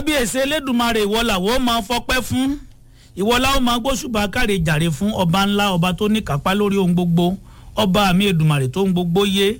kábíyèsí elédùnmarè ìwọ làwọn máa fọpẹ́ fún ìwọ làwọn máa gbóṣùbà káre jàre fún ọba ńlá ọba tó ní kápá lórí ohun gbogbo ọba mi èdùnmarè tó ń gbogbo yé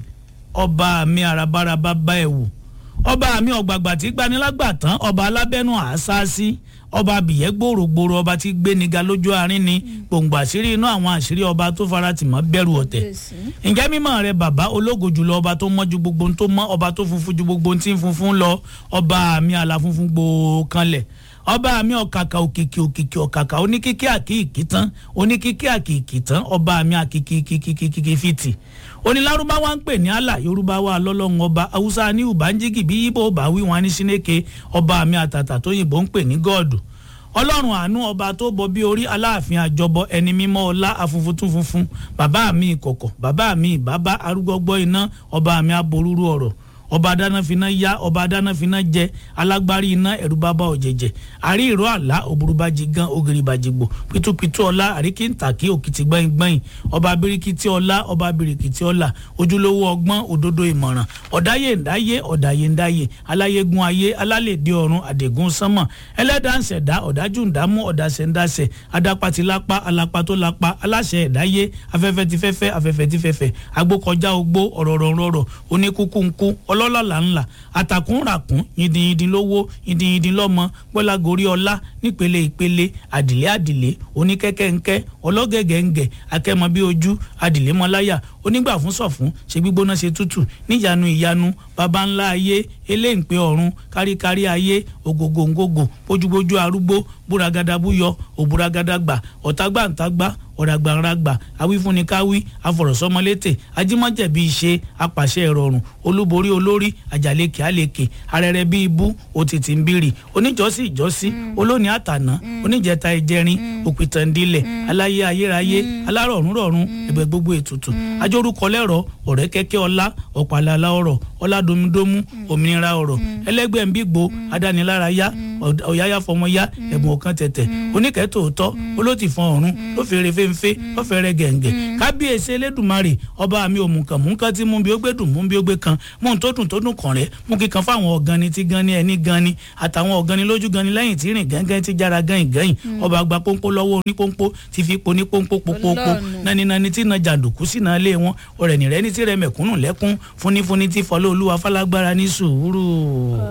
ọba mi arabaraba bá ẹ wù ọba mi ọ̀gbàgbà tí gbanilágbà tán ọba alábẹ́nu àásáásí ọba abìyẹ́ gbòòrògbòòrò ọba tí gbéniga lójú àárín ni gbòǹgbò àṣírí inú àwọn àṣírí ọba tó faratì mọ́ bẹ̀rù ọ̀tẹ̀ ǹjẹ́ mímọ́ rẹ bàbá ológo jùlọ ọba tó mọ́ ju gbogbo ohun tó mọ́ ọba tó funfun ju gbogbo ohun tí ń funfun lọ ọba mi àlàfunfun gbòòkanlẹ̀ ọba mi ọ̀kàkà òkìkì òkìkì ọ̀kàkà oníkíkí àkìkì tán oníkíkí àkìkì tán ọba mi àkìkì kìkìkìkì fìtì onílárúbáwá ń pè ní àlà yorùbá wa lọ́lọ́run ọba haúsá ní ùbánjígì bí yíbò bá wí wọn ní sínéke ọba mi àtàtà tó yìnbó ń pè ní gọ́ọ̀dù ọlọ́run àánú ọba tó bọ bí orí aláàfin àjọbọ ẹni mímọ́ ọlá afunfun funfun bàbá mi ìkọ̀kọ̀ bàbá mi ìbábá arúgbọ́gbọ́ iná ọba mi aborúurú ọ̀rọ̀ ọba adánáfiná yá ọba adánáfiná jẹ alágbárí iná ẹrú bàbá ọ̀jẹ̀jẹ̀ àrí ìró àlá òburúbájì gan ògìrìbàjìgbò pitupitu ọlá àríkìntàkì òkìtì gbẹ̀ngbẹ̀yìn ọba abirikiti ọlá ọba abirikiti ọlá ojúlówó ọgbọ́n òdodo ìmọ̀ràn ọ̀dáyé ńdáyé ọ̀dáyé ńdáyé aláyégún ayé alálèdè ọ̀run àdègún sánmọ̀ ẹlẹ́dàánsẹ̀dá ọ̀dájú ńdámú ọ̀dàsẹ̀ ńdàsẹ̀ adápatílápá alápátólápá aláṣẹ ẹ̀dáyé afẹ́fẹ́ ti fẹ́fẹ́ afẹ́fẹ́ ti fẹ́fẹ́ agbókọjá ogbó ọ̀rọ̀rọ̀rọ̀ oníkúkú ńkú ọlọ́lọ́lá ńlá àtàkùnràkùn yìndìnyìndìn lówó yìndìnyìndìn lọ́mọ gbọ́lágorí ọlá nípele ìpele àdìlé àdìlé oníkẹ́kẹ́ ńkẹ́ ọlọ́gẹ̀gẹ̀ ńgẹ̀ akẹ́mọ bí ojú àdìlé mọ́láyà onígbà fún sọ̀fún ṣe gbígbóná ṣe tútù níyanu ìyanu baba ńlá ayé eléǹpẹ ọ̀run káríkárí ayé ògògòǹgògò bójúbójú arúgbó búragada búyọ òbúragada gbà ọ̀tágbàǹtágbà ọ̀ràgbàǹràgbà awífúnnikáwí afọ̀rọ̀sọmọlétè ajímọ̀jẹ̀bí ìṣe apàṣẹ ìrọ̀rùn olúborí olórí àjàlékè àlèkè arẹrẹ bíi ibú òtítì ń bírì oníjọ́sí ìjọ́sí olóní àtàná oníjẹta ìjẹrin òpìtàndínlẹ̀ aláyé ayérayé alárọ̀rùnrọ̀rùn ẹ̀bẹ̀ gbogbo ètùtù ajórúkọ lẹ́rọ̀ ọ̀rẹ́ kẹ́kẹ́ ọlá ọ̀pàlàlà ọ̀rọ̀ ọ̀làdomidomu òmìnira ọ̀rọ̀ ẹlẹ́gbẹ́ nbígbó adánilárayá ọ̀yáyá fọmọyá ẹ̀bùn ọ̀kan tẹ̀tẹ̀ oníkẹ́tòótọ́ olótìfọ̀n ọ̀run ló fèrè fẹ́ńfẹ́ ló fẹ́rẹ́ gẹ̀ǹgẹ̀ kábíyèsí elédùnmarè ọba mi òmùkàn mú nǹkan tí mú bí ó gbé dùn mú bí ó gbé kan mú un tó dùn tó dùn kàn rẹ́ mú kíkan fáwọn ọ̀gánni tí gan ni ẹni gan ni àtàwọn ọ̀gánni lójú gan ni lẹ́yìn tí rìn gángan tí jára gẹ́yìn gẹ́yìn ọba àgbà pọ́npọ́ lọ́wọ́ orí pọ́npọ́ ti fi po ní pọ́npọ́ pọ́pọ́pọ́ nani nani tí na jàǹdùkú sí náà lé wọn ọ̀rẹ́ nìrẹ́ ní tí rẹ mẹ̀kúnnù lẹ́kún fúnnífúnní tí fọlọ́ olúwa fálágbára ní sùúrù.